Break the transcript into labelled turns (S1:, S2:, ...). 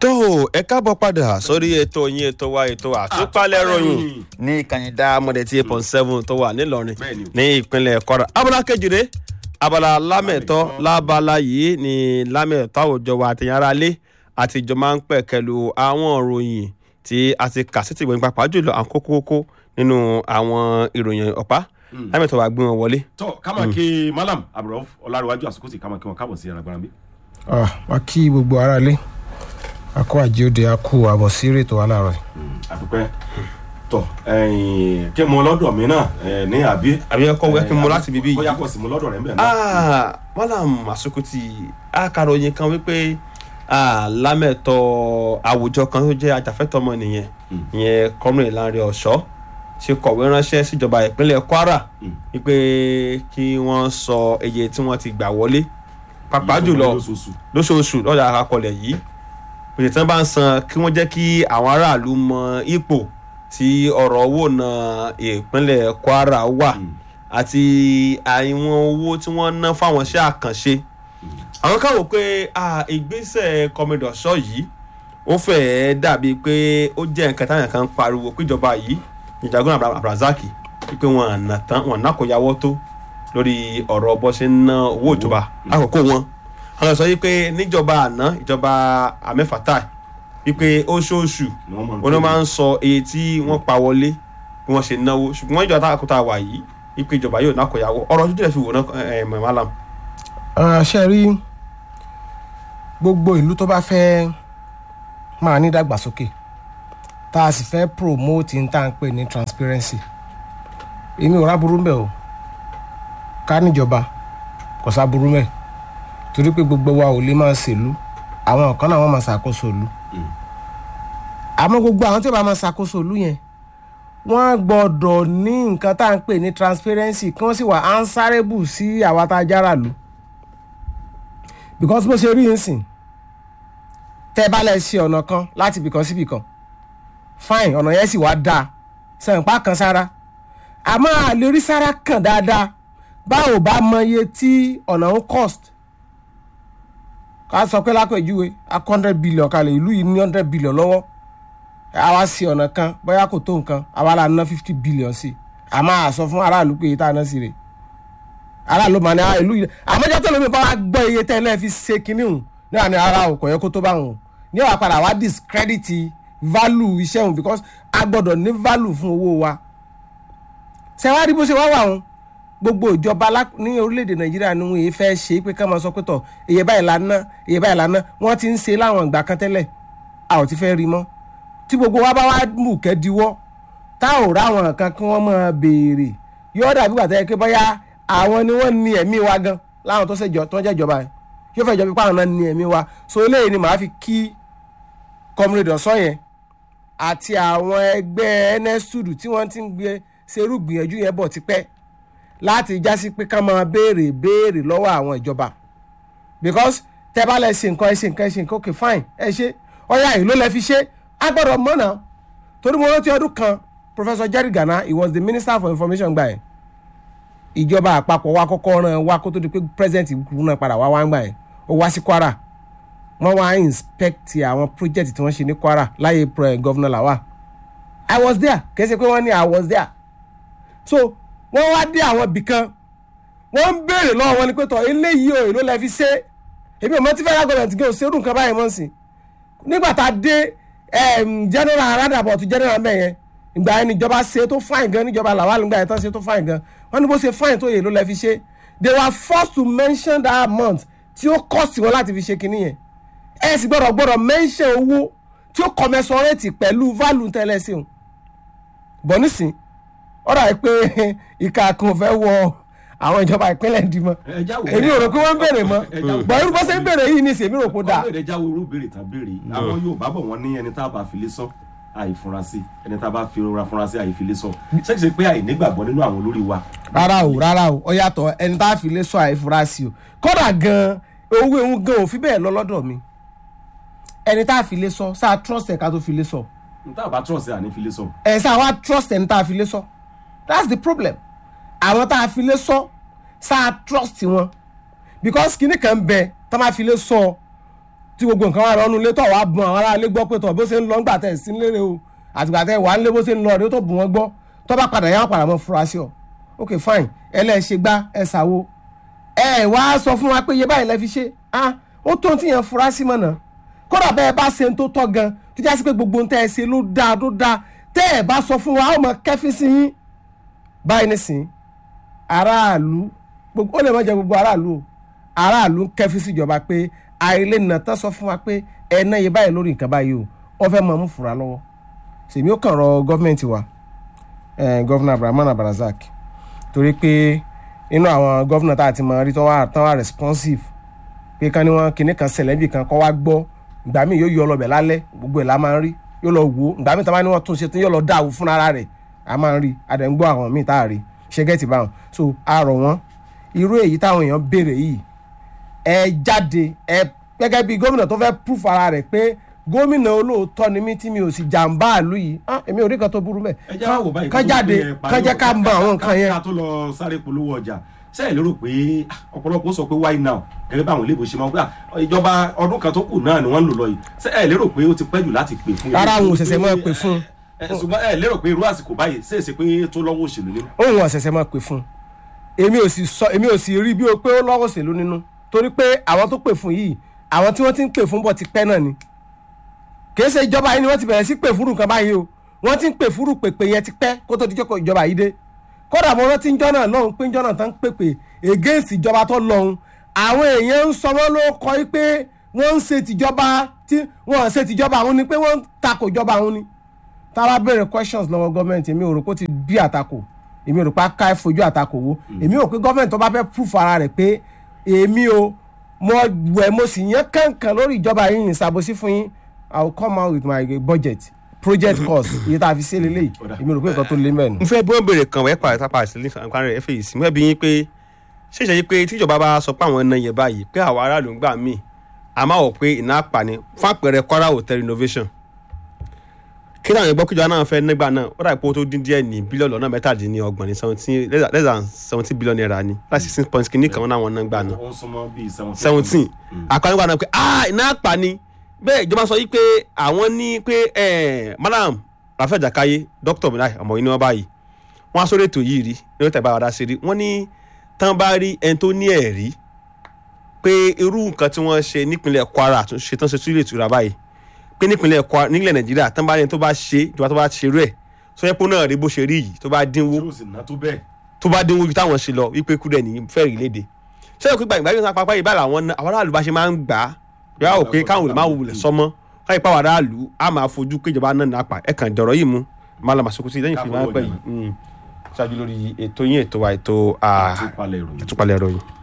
S1: tó o ẹ káàbọ̀ padà sórí ètò yín ètò wa ètò àtúpalẹ̀ ròyìn ní ìkànnì dáamọ̀dé tí eight point seven tó wà nílọrin
S2: Bẹ́ẹ̀ni.
S1: ní ìpínlẹ̀ kwara abala kejìlé abala lámẹ̀tọ́ lábala yìí ní lámẹ̀tọ́ àwùjọ wa àtẹ̀yìn ara lé àti ìjọ máa ń pẹ̀kẹ́lu àwọn ìròyìn tí a ti kà sí tìgbọ̀n pàápàá jùlọ àwọn kókó kókó nínú àwọn ìròyìn ọ̀pá lámẹ̀tọ́ wa gbé wọn wọlé.
S2: tọ kámá kí malam abdulrahman ọlárẹwájú àsìkò sí kámá kí wọn káàbọ̀ sí alágbára bí.
S3: Ah, wá kí gbogbo ara lé akó àjíòde akó àbọ̀ sí ètò wa láàárọ̀ yìí.
S2: àdúpẹ́ tọ kí mo lọ́dọ̀ mi náà eh, ní àbí.
S1: àbí ẹ kọ́ wẹ́ kí n mú láti bíbí yìí.
S2: bóyá kò sí mo lọ́dọ̀ rẹ̀ ń bẹ̀ náà.
S1: Ah, malam asukuti akaròyìn kan wípé ah, lámẹ̀tọ́ àwùjọ kan tó jẹ́ ajàfẹ́tọ̀ ọmọnìyàn ìyẹn kọ́mìnrin Ìlànrè Ọ̀ṣọ́ ṣe kọ̀wé ránṣẹ́ síjọba ìpínlẹ̀ Kwara
S2: Mm.
S1: wípé kí wọ́n sọ iye tí wọ́n ti gbà wọlé pàápàá jùlọ
S2: lóṣooṣù.
S1: lóṣooṣù lọ́dà àkọlẹ̀ yìí òye tí wọ́n bá ń san kí wọ́n jẹ́ kí àwọn aráàlú mọ ipò tí ọ̀rọ̀ owó náà ìpínlẹ̀ Kwara wà
S2: Mm.
S1: àti àwọn owó tí wọ́n ná fáwọn iṣẹ́ àkànṣe àwọn kan wò pé ah, ìgbésẹ̀ kọmídọ̀ṣọ́ yìí ó fẹ́ẹ́ dàbí pé ó jẹ́ nǹkan táwọn kan ń pariwo péjọba yìí ìjàgbọ́n Abra- Abrazaki wípé wọn àná tán wọn nákòyàwó tó lórí ọ̀rọ̀ bó ṣe ń ná owó ìjọba àkókò wọn àwọn sọ wípé níjọba àná ìjọba amẹ́fàtà wípé oṣooṣù
S2: ni wọ́n máa ń
S1: wọn ló máa ń sọ iye tí wọ́n pa wọlé bí wọ́n ṣe náwó ṣùgbọ́n ìjọba táwọn àkótá wà yìí wípé ìjọba yóò nákòyàwó ọ̀rọ̀ ojú tẹ̀ fi wò náà ẹ̀ mọ̀ malam.
S3: Ah, ṣe rí gbogbo ìlú tó bá fẹ́ máa ní ìdàgbàsókè tá a sì fẹ́ promote ní tá à ń pè ní transparency èmi ò ráburú mbẹ o ká níjọba kò sáburú mẹ torí pé gbogbo wa ò lè máa ṣèlú àwọn kan náà wọ́n máa ṣàkóso ìlú àmọ́ gbogbo àwọn tí ó bá máa ṣàkóso ìlú yẹn wọ́n gbọ́dọ̀ ní nǹkan tá à ń pè ní transparency kí wọ́n sì wà answerable sí àwa tá a jára lù because bó ṣe rí yín sìn tẹ́ ẹ bá lẹ ṣe ọ̀nà kan láti ibìkan sí ibìkan fine ọ̀nà yẹn sì wá dáa sẹ̀ǹpá kan sára àmọ́ a lè rí sára kàn dáadáa báwo bá mọ iye tí ọ̀nà ń cost ká sọ pé lápèjúwe a hundred billion kalẹ̀ ìlú yìí ní hundred billion lọ́wọ́ àwa sí ọ̀nà kan bóyá kò tó nǹkan àwa là ń ná fifty billion sí àmọ́ àsọ fún aráàlú pé iye tá a ná sí rè aráàlú mà ní ìlú yìí àmọ́jọ́ tó lómi bá wá gbọ́ iye tẹ́lẹ̀ fi ṣe kinní hùn ní àná ara ò kò yẹ kó tó bá hùn ní wàá padà wá discredit value iṣẹ́ hùn because a gbọ́dọ̀ ní value fún owó wa ṣe wá rí bó ṣe wá wà hùn gbogbo ìjọba lá- ní orílẹ̀-èdè nàìjíríà ni wọn èyí fẹ́ ṣe é pé ká máa sọ pé tọ̀ iye báyìí la ná iye báyìí la ná wọ́n ti ń ṣe láwọn ìgbà kan tẹ́lẹ̀ a ò ti fẹ́ rí mọ́ tí gbogbo wa bá wá mú kẹ́díwọ́ tá ò ráwọn kan kí wọ́n máa béèrè yóò dàbí gbàtẹ́ yẹ pé bóyá àwọn ni wọ́n ní ẹ̀mí wa gan láwọn tó ṣèjọ tó ń jẹ́ ìjọba yẹn yóò fẹ́ jọ pé àwọn náà ní ẹ̀mí wa so eléyìí ni màá fi kí comrade ọ̀sán yẹn àti àwọn ẹgbẹ́ nsudu tí wọ́n ti ń gbé serú gbìyànjú yẹn bọ̀ tipẹ́ láti jásí pé ká máa béèrè béèrè lọ́wọ́ àwọn ìjọba because tẹ bá lẹ ṣe nǹkan ẹ ṣe nǹkan ẹ ṣe nǹkan okay fine ẹ ṣe ọyá yìí ló lẹ fi ṣe á gbọ́dọ̀ mọ̀ náà torí mo rántí ọdún kan professor jerry gana he was the minister for information gbà yẹn ìjọba àpapọ̀ wa kọ́kọ́ ràn wá kó tó di pé president ìlú náà padà wá wá ń gbà yẹn ó wá sí kwara wọ́n wá inspect àwọn project tí wọ́n ṣe ní kwara láyé pre- governor lawal i was there kì í ṣe pé wọ́n ní i was there so wọ́n wá dé àwọn ibì kan wọ́n ń béèrè lọ́wọ́ wọn ni pé tọ̀ eléyìí o èló lẹ fi ṣe èmi ò mọ tí federal government gé òṣèlú nǹkan báyìí mọ̀ sí nígbà tá a dé em, general roundabout general mẹ́yẹn ìgbà yẹn níjọba ṣe tó fine gan níjọba làwọn àlùgbà yẹn tán ṣe tó fine gan wọ́n ní bó ṣe fine tó èló lẹ fi ṣe they were forced to mention that amount tí ó cost wọn láti fi ṣe kinní yẹn ẹ sì gbọ́dọ̀ gbọ́dọ̀ mention owó tí ó commensurate pẹ̀lú value tẹ́lẹ̀ sí òun bọ̀ nísìn ọ̀rọ̀ àyè pé ìka kan ò fẹ́ wọ àwọn ìjọba ìpínlẹ̀ dì mọ́
S2: Ẹ já wò.
S3: èmi ò rò pé wọ́n ń béèrè mọ́
S2: Ẹ já wò.
S3: bọ̀ irú bó ṣe ń béèrè yìí ní ìsìn èmi rò pé ó dáa
S2: ọ̀rọ̀ èdè jáwé irú béèrè tán béèrè àwọn Yorùbá bọ̀ wọ́n ní ẹni tá a bá fi lé sọ àìfurasí ẹni tá a bá fi rora furasí àìfilé sọ ṣé kìí ṣe pé àìnígbàgbọ́ nínú àwọn olórí wa.
S3: rárá o rárá o ó yàtọ̀ ẹni tá a fi lé sọ àìfurasí o kódà gan owó ehun gan ò fi bẹ́ẹ̀ lọ lọ́dọ̀ mi ẹni tá a fi lé sọ sáà trust ẹ̀ ká tó fi lé sọ
S2: n tá a bá trust ẹ àní fi lé sọ.
S3: ẹ̀ sáà wá trust ẹni tá a fi lé sọ that's the problem àwọn tá a fi lé sọ sáà trust wọn because kinní kan bẹ tá a máa fi lé sọ tí gbogbo nǹkan wà lọ́nu ilé tó wàá bùn àwọn aráalé gbọ́ pé tọ̀ bó ṣe ń lọ ńgbà tẹ̀ sí lére o àtìgbà tẹ̀ wà ń lé bó ṣe ń lọ rèé tó bù wọ́n gbọ́ tó bá padà yá wọn padà mọ́ fura sí ọ ok fine ẹlẹ́ṣẹ̀ gbá ẹ ṣàwo ẹ wá sọ fún wa pé iye báyìí lẹ fi ṣe ah ó tó ti yàn fura sí mọ̀nà kódà bẹ́ẹ̀ bá ṣe ń tó tọ́ gan tó já sí pé gbogbo ń tẹ́ ẹ ṣe ló dáa ló dáa tẹ́ ẹ bá sọ fún wa ó mọ kẹ́fí sí yín báyìí nísìnyí aráàlú gbogbo ó lè má jẹ gbogbo aráàlú o aráàlú ń kẹ́fí síjọba pé àìlè nà tán sọ fún wa pé ẹ ná iye báyìí lórí nǹkan báyìí o wọ́n fẹ́ mọ̀ mú fura lọ́wọ́ sèmi ó kàn rọ gọ́fìmẹ̀ntì wa gọ́fìnà Abdulrahman Abdulrazak torí pé inú àwọn gọ́fìnà tá a ti mọ rí tán wà tán wà responsive pé ká ní wọn kinní kan ṣẹlẹ̀ níbi kan kọ́ wá gbọ́ ìgbà míì yóò yọ ọlọ́bẹ̀ lálẹ́ gbogbo ẹ̀ la máa ń rí yóò lọ wò ó ìgbà míì tá a bá ní wọ́n tún ṣe tán yóò lọ dá àwò fúnra rẹ̀ a máa ń rí adẹ̀ ń gbọ́ àwọn míì tá a rí ṣe gẹ́tì báwọn so a rọ̀ wọ́n irú èyí táwọn èèyàn béèrè yìí ẹ jáde ẹ gẹ́gẹ́ bí gómìnà tó fẹ́ proof ara rẹ̀ pé gómìnà olóòótọ́ ni mí tí mi ò sì jàǹbá àlú yìí ah èmi ò rí kan tó burú mẹ́
S2: ẹ jẹ́ wá wò báyìí
S3: kán jáde kán jẹ́ ká mọ àwọn nǹkan yẹn
S2: ká tó lọ sáré polówó ọjà ṣé ẹ lérò pé ah, ọ̀pọ̀lọpọ̀ sọ pé why now gẹ́gẹ́ báwọn ilé ìbò ṣe máa ń gbà ìjọba ọdún kan tó kù náà ni wọ́n ń lò lọ yìí ṣé ẹ lérò pé ó ti pẹ́ jù láti pè fún
S3: rárá àwọn òṣèṣẹ́ máa pè fún
S2: ẹ ṣùgbọ́n ẹ lérò pé irú àsìkò báyìí ṣe é ṣe pé tó lọ́wọ́ òṣèlú nínú.
S3: òun ọ̀sẹ̀sẹ̀ máa pè fún èmi ò sì sọ èmi ò sì rí bí o pé ó lọ́wọ́ òṣèlú nínú torí pé àwọn tó pè fún yìí àwọn tí wọ́n ti ń pè fún bọ̀ ti pẹ́ náà ni kì í ṣe ìjọba yìí ni wọ́n ti bẹ̀rẹ̀ sí pè fúrú nǹkan báyìí o wọ́n ti ń pè fúrú pèpè yẹn ti pẹ́ kó tó di jókòó ìjọba yìí dé kódà mo rántí ń jọ́nà lọ́hùn pé ń jọ́nà tán ń pèpè against ìjọba tó lọ́hùn àwọn èèyàn ń sọ wọ́n ló kọ́ í pé wọ́n ń ṣe tìjọba tí wọ́n ń ṣe tìjọba àwọn ni pé wọ́n ń takò ìjọba àwọn ni tá a bá béèrè questions lọ́wọ́ gọ́ọ̀mẹ̀ntì èmi ò rò pé ó ti bí àtakò èmi ò rò pé a ká fojú àtakò wo èmi ò rò pé gọ́ọ̀mẹ̀ntì tó bá fẹ́ proof ara rẹ̀ pé èmi o mo wẹ̀ mo sì yán kàǹkàn lórí ìjọba yìí ìṣàbòsí fún yín i will come out with my budget project cost iye tá a fi ṣe lélẹ́yìí èmi ò rò pé nǹkan tó lé mẹ́rin.
S1: n fẹ́ bí wọ́n béèrè kan wẹ́ẹ́ pàrọ̀ tápà sí nǹkan rẹ̀ fèyí sí mo fẹ́ bí yín pé ṣé ìṣe yìí pé tíjọba bá sọ pé àwọn ẹ̀nà yẹn báyìí pé àwọn aráàlú ń gbà míì a máa wọ̀ pé iná apani fún àpẹẹrẹ Kwara hotel renovation kí náà yẹn gbọ́ kíjọba náà fẹ́ nígbà náà ó dàbí pé ó tó dín díẹ̀ ní bílíọ̀nù lọ́nà mẹ́tàdínlọ́gbọ̀n ní seventeen less than seventeen billion naira ni láti sixteen point kìíní kan náà wọ́n náà gbà náà
S2: ó ń súnmọ́ bíi
S1: seventeen àkànnígbà náà pé ah iná apani bẹ́ẹ̀ ìjọba sọ yìí pé àwọn ní pé madam Rafael Jakaye dókítà mi láì ọmọ yìí ní wọ́n báyìí wọ́n á sórí ètò yìí rí ní wọ́n tẹ̀ bá wa dá sí rí wọ́n ní tán bá rí ẹni tó ní ẹ̀rí pé irú nǹkan tí wọ́n ṣe nípínlẹ̀ Kwara àtúnṣe tán ṣe tún lè tura báyìí pé nípínlẹ̀ Kwara nílẹ̀ Nàìjíríà tán bá rí ẹni tó bá ṣe ìjọba tó bá ṣe rú ẹ̀ sọ yẹ pé náà rí bó ṣe rí yìí tó bá dínwó
S2: tí ó sì ná tó bẹ́ẹ̀.
S1: tó bá dínwó ju táwọn ṣe lọ wípé kúrẹ́ ní fẹ́ẹ̀rì léde ṣé ìpín gbàgbé gbàgbé sáà pápá yìí báyìí àwọn àwọn aráàlú bá ṣe máa ń gbà á yàrá ò pé káwọn olè máa wulẹ̀ sọmọ́ káyọ̀ pàwọn aráàlú á máa fojú kéjọba náà nàpà ẹ̀ kàn dọ̀rọ̀ yìí mú Mallam Asukuti lẹ́yìn fi máa ń pẹ́ yìí ṣáájú lórí ètò yín ètò wa ètò
S2: àtúpalẹ̀ ìròyìn.
S1: àtúpalẹ̀ ìròyìn.